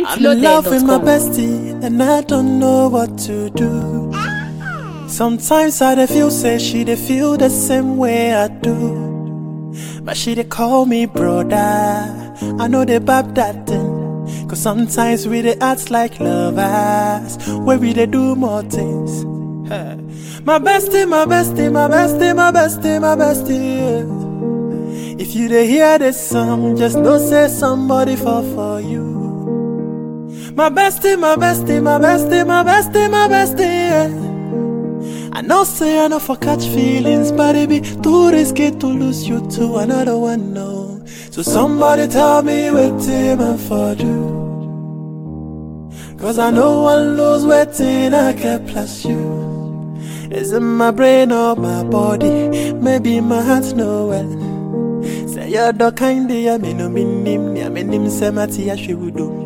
I'm in love with my pointloaded.com. bestie, and I don't know what to do. Sometimes I dey feel say she dey feel the same way I do. But she dey call me brother. I know they bab that thing. Cause sometimes we dey act like lovers, where we dey do more things. Hey. My bestie, my bestie, my bestie, my bestie, my bestie. yeah. If you dey hear this song, just know say somebody fall for you. My bestie, my bestie, my bestie, my bestie, my bestie. Yeah. I know say I know for catch feelings, but it be too risky to lose you to another one. No, so somebody tell me what team I for do. Cause I know one lose waiting I can plus you. Is it my brain or my body? Maybe my heart no well. Say you're the kind of me no minim, me minim se mati ya shiwudu.